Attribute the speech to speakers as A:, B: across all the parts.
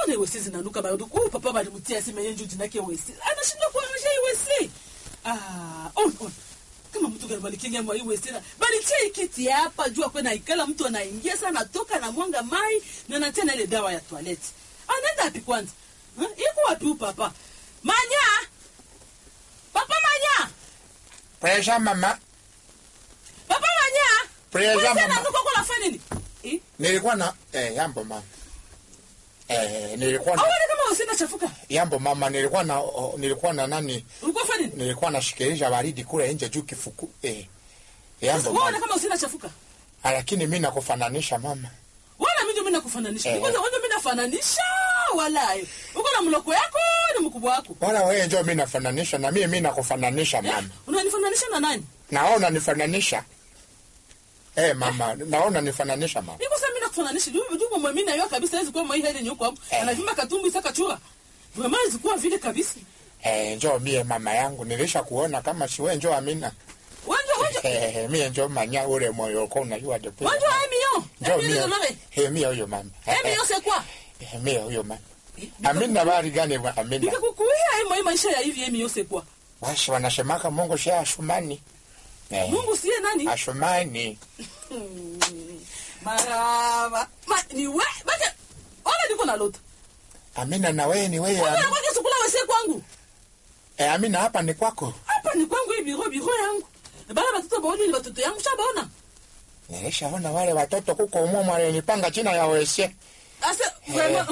A: mbona iwesi zinanuka bado huyu papa balimtia sima yenju jinake wesi anashindwa kuangusha iwesi ah on on kama mtu gani balikinga mwa iwesi na balitia ikiti hapa jua kwa na ikala mtu anaingia sana toka na mwanga mai na natia na ile dawa ya toilet anaenda api kwanza huh? iko wapi huyu papa manya papa manya
B: Presha mama,
A: papa manya
B: presha
A: Wewe
B: mama.
A: ananuka kwa nafanya nini eh
B: Nilikuwa na eh, yambo mama. Eh, nilikuwa na
A: Awali kama usina chafuka.
B: yambo mama, nilikuwa na oh, nilikuwa na nani?
A: Ulikuwa fanya nini?
B: Nilikuwa nashikilisha baridi kule nje juu kifuku. Eh.
A: Sasa
B: Yambo
A: wewe
B: mama.
A: kama usina chafuka.
B: Ah, Lakini mimi nakufananisha mama.
A: Wala mimi ndio mimi nakufananisha.
B: Eh.
A: Kwanza wewe mimi nafananisha wala hayo. Uko na mloko yako na mkubwa wako.
B: Wala wewe njoo mimi nafananisha na mimi mimi nakufananisha
A: Eh,
B: mama.
A: Unanifananisha na nani?
B: Naona nifananisha. Eh mama, naona nifananisha mama.
A: Niko sasa mimi nakufananisha. Juu juu mwa mimi na yeye kabisa hizo kwa mwa hili nyuko hapo.
B: Eh.
A: Anavimba katumbu isaka chura. Vraiment zikuwa vile kabisa.
B: Eh, njoo mie mama yangu nilisha kuona kama si wewe njoo Amina.
A: Wanja wanja.
B: Eh, mie njoo manya ule moyo uko unajua depo.
A: Wanja emio.
B: Njoo
A: Emio
B: mie.
A: dolore.
B: Eh, mie huyo mama. Eh,
A: Emio c'est quoi?
B: eh, mie huyo mama. Amina bari gani wa Amina?
A: Nikakukuia hii maisha ya hivi emio c'est quoi?
B: Basi wanasemaka Mungu si ashumani. Eh,
A: Mungu siye nani?
B: ashumani.
A: Maraba. Ma, ni we, bake. Wala niko na lota.
B: Amina na wewe ni wewe.
A: Wala
B: Amina.
A: kwa kisukula wese kwangu.
B: Eh, Amina hapa ni kwako.
A: Hapa ni kwangu hii biro biro yangu. Bana watoto baoni ni watoto yangu shabaona.
B: Nilishaona wale watoto kuko umomo walinipanga china ya wese.
A: Asa vraiment.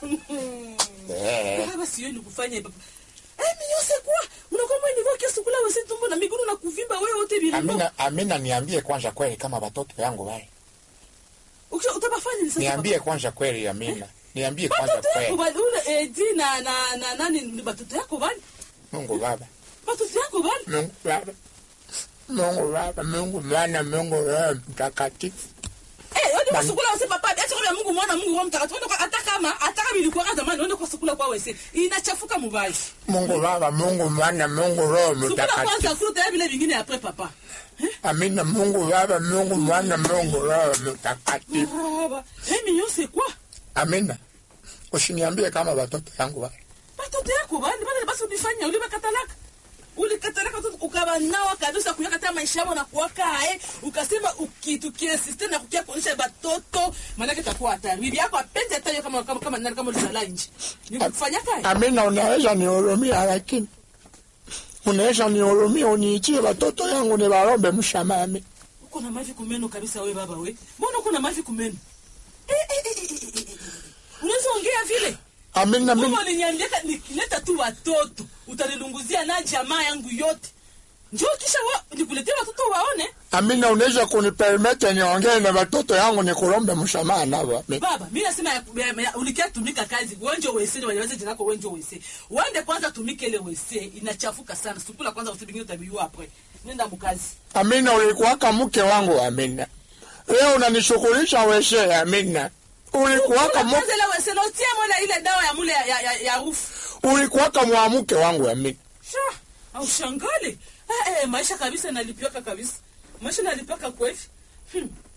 B: Eh.
A: Baba sio ni kufanya hivyo. Eh, minyose kwa. Unakuwa mwe nivyo kisukula wese tumbo na miguu na kuvimba wewe wote biro.
B: Amina, Amina niambie kwanza kweli kama watoto yangu wale.
A: Ukisha utabafanya ni sasa.
B: Niambie kwanza kweli Amina. Niambie kwanza
A: Watoto yako
B: kweli.
A: bali ule Edi na na na nani ni watoto yako bali?
B: Mungu Baba.
A: Watoto yako bali?
B: Mungu Baba. Mungu Baba, Mungu Mwana, Mungu Roho Mtakatifu.
A: Eh, wende kwa
B: Bani-
A: sukula wese papa, acha kwa Mungu mwana Mungu roho mtakatifu. Wende kwa hata kama hata kama ilikuwa kama zamani wende kwa sukula kwa wese. Inachafuka mubaya.
B: Mungu Baba, Mungu Mwana, Mungu Roho
A: Sukula
B: Mtakatifu.
A: kwanza fruta ya vile vingine après papa.
B: Amina, Mungu Baba, Mungu Mwana, Mungu Roho Mtakatifu.
A: Baba, eh mignon c'est quoi?
B: Amina, usiniambie kama watoto yangu wale.
A: Watoto yako bali bali basi ulifanya ulibakatalaka. Ulikatalaka tu ukabanawa kabisa kuyakata maisha yao na kuwaka eh ukasema ukitukie system na kukia kuonyesha batoto maana yake itakuwa hatari. Bibi yako apende hata hiyo kama kama kama nani kama ulizala nje. Nikufanya kai.
B: Amina, unaweza nihurumia, lakini unaweza nihurumia, uniitie watoto yangu niwaombe msamaha. Amina.
A: Uko na mavi kumeno kabisa we baba we. Mbona uko na mavi kumeno? Eh eh eh eh, eh. eh. Unaweza ongea vile?
B: Amina, mimi
A: Kama uliniambia nikileta tu watoto utanilunguzia na jamaa yangu yote. Njoo kisha wa, nikuletee watoto waone.
B: Amina, unaweza kunipermete niongee na watoto yangu nikulombe msamaha nao. Amina.
A: Baba, mimi nasema ya- ya- ya- ulikia tumika kazi. Wenjo wese waliweza jina lako wenjo wese. Wende kwanza tumike ile wese inachafuka sana. Sukula kwanza usibingi utabiwa hapo. Nenda mkazi.
B: Amina, ulikuwaka mke wangu Amina. Leo unanishughulisha weshe Amina. Ulikuwaka mu,
A: Kwanza ile wese lotia mwana ile dawa ya mule ya ya, ya, ya rufu.
B: ulikuwaka mwamuke wangu Amina.
A: Sha, au shangale. Eh, eh, maisha kabisa nalipiaka kabisa. Maisha nalipiaka kweli. Hmm.